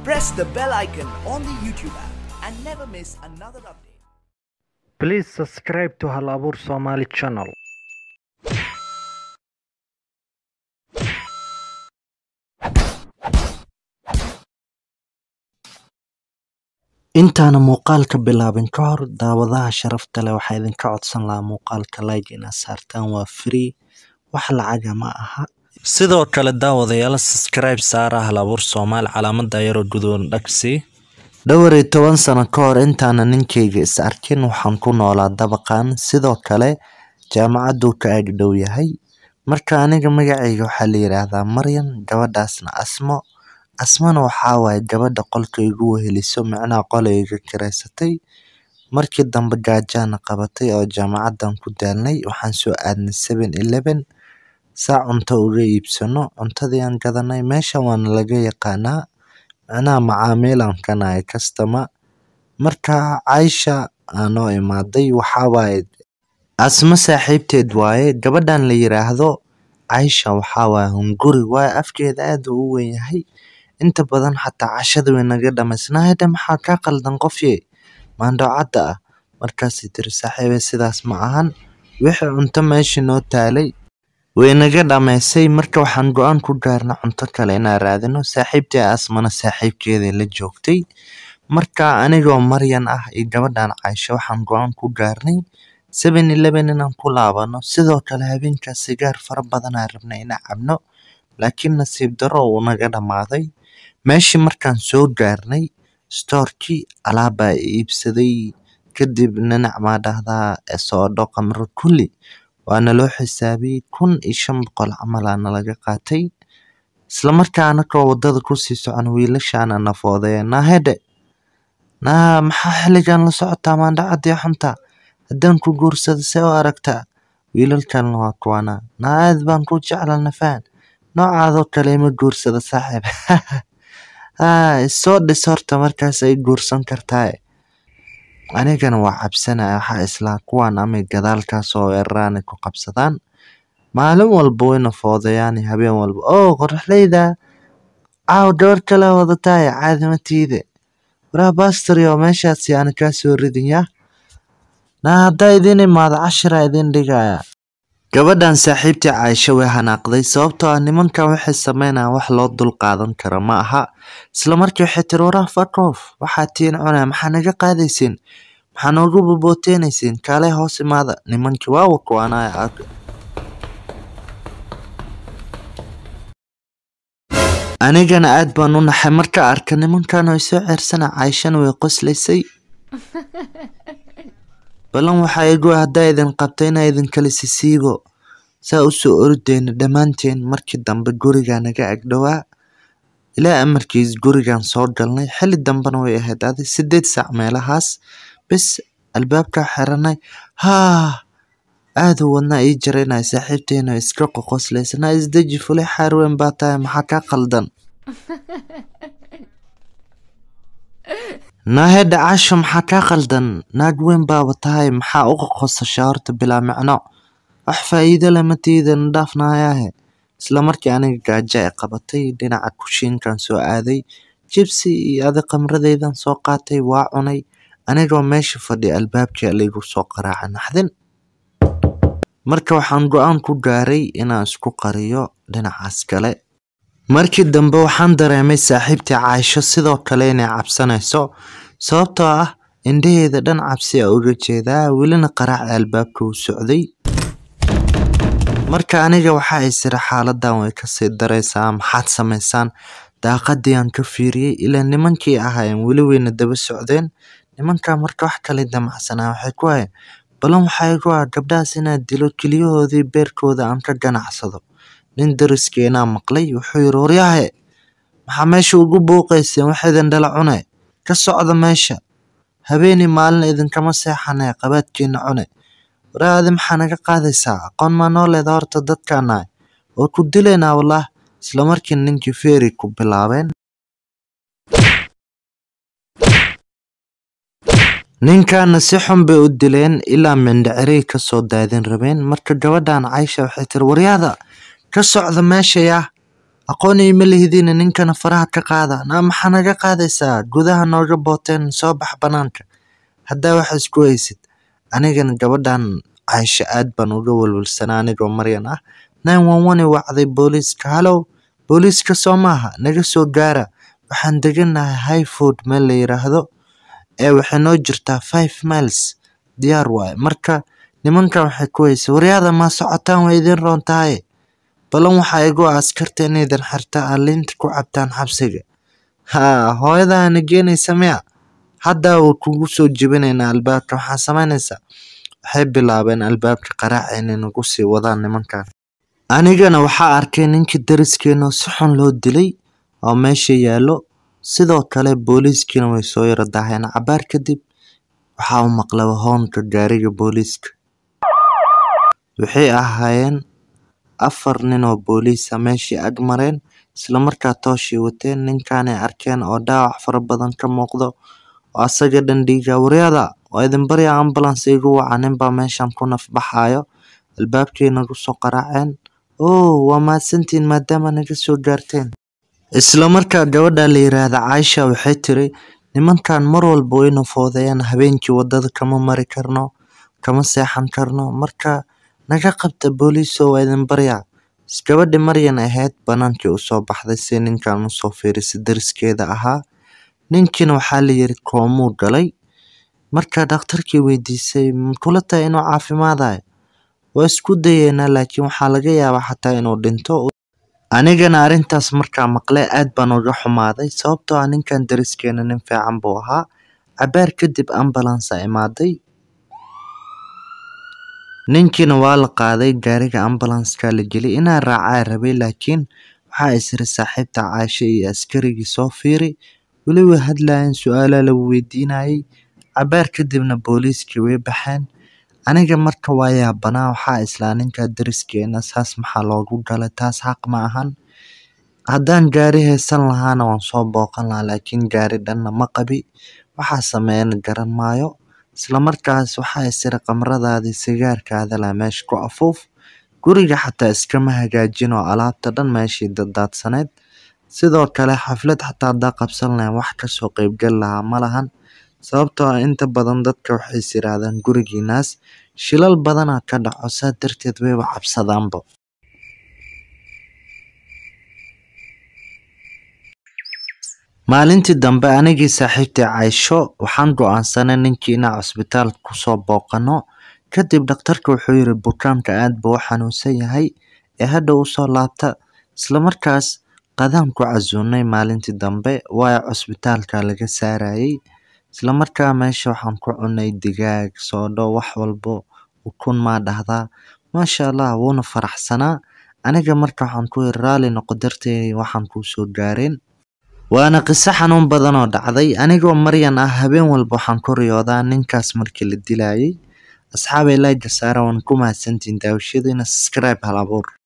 press the bell icon on the YouTube app and never miss another update. Please subscribe to Hal Abuur Somali channel. intaana muuqaalka bilaabin ka hor daawadaha sharafta leh waxaa idinka codsan lahaa muuqaalka like inaad saartaan waa free wax lacaga ma aha sidoo kale daawadayaal subscribe saara hal abuur soomaali calaamada yaroo gudoon dhagsi dhowr iyo toban sano ka hor intaana ninkayga is arkin waxaan ku noolaa dabaqan sidoo kale jaamacaduu ka ag dhow yahay marka aniga magacayga waxaa la yidhaahdaa maryan gabadhaasna asmo asmana waxaa waaye gabadha qolka igu weheliso micnaha qolayga kiraysatay markii dambe gaajaana qabatay oo jaamacadan ku daalnay waxaan soo aadnay seven eleven saa cunto uga iibsano cuntadii aan gadanay meeshan waana laga yaqaanaa micnaha macaamiilan kanahay kastama marka caysha aanoo imaaday waxaa waaye asmo saaxiibteed waaye gabadhan la yiraahdo caysha waxaa waaye hunguri waaye afkeeda aad uu u weyn yahay inta badan xataa cashada way naga dhamaysnaayda maxaa kaa qaldan qofye maandhocadda ah markaasay tiri saaxiibe sidaas ma ahan wixii cunto meeshii noo taalay way naga dhamaysay marka waxaan go-aan ku gaarna cunto kale inaan raadino saaxiibtii asmana saaxiibkeeday la joogtay marka anigoo maryan ah iyo gabadhan caysho waxaan go-aan ku gaarnay seven eleven inaan ku laabano sidoo kale habeenkaas sigaar fara badanaa rabnay inaan cabno laakiin nasiib darro uu naga dhammaaday meeshii markaan soo gaarnay stoorkii alaabbaa iibsaday kadib ninac maa dhahdaa soodho qamro kulli waana loo xisaabiyey kun iyo shan boqol camalaana laga qaatay islamarkaana koo waddada kusii socon wiilashaana nafoodaya naahedhe naa maxaa xilligan la socotaa maandhacadii xunta haddaan ku guursada see u aragtaa wiilalkalna waa kuwana naa aad baan ku jecla nafaan noocaadoo kale ima guursada saaxiib haa isoo dhis horta markaas ay guursan kartaa anigana waa cabsanaya waxaa islaa kuwan amay gadaalkaas oo weeraraani ku qabsadaan maalin walba wayna foodayaani habeen walba oo qoraxleyda caaw gabadh kale wadataay caadimatiide waraa bastorio meeshaasi aana kaa soo ridin yaa naa haddaa idiin imaado cashira idiin dhigaya gabadhan saaxiibtii caaisho way hanaaqday sababtoo ah nimankan waxay sameynayaan wax loo dul qaadan kara ma aha islamarkii waxay tiri waraa fakof waxaa tiin cunaya maxaa naga qaadaysiin maxaa noogu bobooteynayseen kaalay hoos imaada nimankii waawa kuwaanaya anigana aad baan u naxay marka arka nimankan way soo ceersana caaishana way qoslaysay balan waxaa igu haddaa idin qabta inaa idin kala sisiigo saa u soo ordeyna dhammaanteen markii dambe gurigaa naga agdhowaa ilaa amarkiis gurigan soo galnay xilli dambena way ahayd adi sideed saac meelahaas bis albaabkaa xiranay haa aada u wadnaa ii jaraynaya saaxiibteena iska qoqoslaysanaa isdeji fulay xaarweyn baa tahay maxaa kaa qaldan naahedha casho maxaa kaa qaldan naag weyn baaba tahay maxaa u qoqosashaa horta bilaa micno wax faa'iido lama tiidana dhaafnayaahe isla markii aniga gaajo ay qabatay dhinaca kushiinkan soo aaday jibsi iyo adi qamradeydan soo qaatay waa cunay anigoo meesha fadhiya albaabkii laygu soo qaraaca naxdin marka waxaan go-aan ku gaaray inaan isku qariyo dhinacaas kale markii dambe waxaan dareemay saaxiibtii caaisho sidoo kale inay cabsanayso sababtoo ah indhaheeda dhan cabsi a uga jeedaa welina qaraaca albaabka uu socday marka aniga waxaa isira xaaladan way kasii daraysaa maxaad samaysaan daaqadii aan ka fiiriyey ilaa nimankii ahaayeen weli weyna daba socdeen nimankaa marka wax kale damacsanaa waxay ku hayeen balan waxaa igu ah gabdhahaas inaad dilo keliyahoodii beerkooda aan ka ganacsado nin dariskeenaa maqlay wuxuu yiri waryahe maxaa meesha ugu buuqayseen wax idin dhala cune ka socda meesha habeenii maalin idinkama seexanee qabaadkiina cune waraadi maxaa naga qaadaysaa aqoon maa noo leeda horta dadkaanahay waa ku dilaynaa wallaah islamarkii ninkii feeri ku bilaabeen ninkaana si xun bay u dileen ilaa mindhicirey ka soo daadin rabeen marka gabadhan caysha waxay tiri waryaada ka socda meesha yaa aqoon ima lihidin ninkana faraha ka qaada naa maxaa naga qaadaysaa gudaha nooga booteen soo bax banaanka haddaa wax isku haysid anigana gabadhan caysho aad baan uga welwelsanaa anigoo maryan ah nine one one wacday booliiska halow booliiska soo maaha naga soo gaara waxaan deganahay highfood meel la yiraahdo ee waxay noo jirtaa five miles diyaar waaye marka nimankan waxay ku haysay waryaada maa socotaan waa idin roon tahay balan waxaa igu ah askarta inaydan xirta aliinta ku cabtaan xabsiga haa hooyadaana geenaysa miya haddaa wuu kugu soo jebinaynaa albaabka waxaa samaynaysaa waxay bilaabeen albaabka qaraaca inay nagu sii wadaan nimankan anigana waxaa arkay ninkii dariskeena si xun loo dilay oo meesha yaallo sidoo kale booliiskiina way soo yara daaheen cabaar kadib waxaa u maqlaba hoonka gaariga booliiska waxay ahaayeen afar nin oo booliisa meeshii ag mareen islamarkaa tooshii wateen ninkaanay arkeen oo dhaawac fara badan ka muuqdo oo asaga dhan dhiiga waryaada waa idin barya ambulance igu waca ninbaa meeshan ku nafbaxaayo albaabkay nagu soo qaraaceen oo waa mahadsantiin maadaama naga soo gaarteen islamarkaa gabadha la yiraahda caaisha waxay tiri nimankan mar walba wayna foodayaan habeenkii wadada kama mari karno kama seexan karno marka naga qabta booliiso waa idin baryaa gabadhi maryan ahayd banaankii usoo baxday si ninkan usoo fiirisay dariskeeda ahaa ninkiina waxaa la yiri koomuu galay marka dhakhtarkii weydiisay makula tahay inuu caafimaadayo waa isku dayeynaa laakiin waxaa laga yaabaa xataa inuu dhinto anigana arrintaas markaa maqle aad baan uga xumaaday sababtoo ah ninkan dariskeena nin fiican buu ahaa cabaar kadib ambulansa imaaday ninkiina waa la qaaday gaariga ambulanska la geliyay inaa raacaa rabay laakiin waxaa isiri saaxiibta caasho iyo askarigii soo fiiri weli way hadlayeen su-aalaa la weydiinayay cabaar kadibna booliiskii way baxeen aniga marka waa yaabanaa waxaa islaa ninka dariskeena saas maxaa loogu galay taas xaq ma ahan haddaan gaari haysan lahaana waan soo booqan lahaa laakiin gaari dhanna ma qabi waxaa sameeyana garan maayo islamarkaas waxaa isiri qamradaadii sigaarkaada laa meesha ku afuuf guriga xataa iskama hagaajin oo alaabta dhan meeshii daddaadsanayd sidoo kale xaflad xataa haddaa qabsan lahayn wax kasoo qeybgal lahaa ma lahan sababtoo ah inta badan dadka waxay is yiraahdaan gurigiinaas shilal badanaa ka dhaco saa darteed wayba cabsadaanba maalintii dambe anigii saaxiibtay caysho waxaan go-aansanay ninkii inaan cusbitaalka kusoo booqano kadib dhakhtarka wuxuu yiri bukaanka aad buu u xanuunsan yahay ee hadha usoo laabta islamarkaas qadaan ku casuunay maalintii dambe waayo cusbitaalka laga saarayay islamarkaa meesha waxaan ku cunay digaag soodho wax walbo ukun maa dhahdaa maasha allah wuuna faraxsanaa aniga marka waxaan ku yiri raali noqo darteed waxaan kuu soo gaareen waana qiso xanuun badan oo dhacday anigoo maryan ah habeen walba waxaan ku riyoodaa ninkaas markii la dilayay asxaabay layga saara waan ku mahadsantiin daawashadiina subscribe hal abuur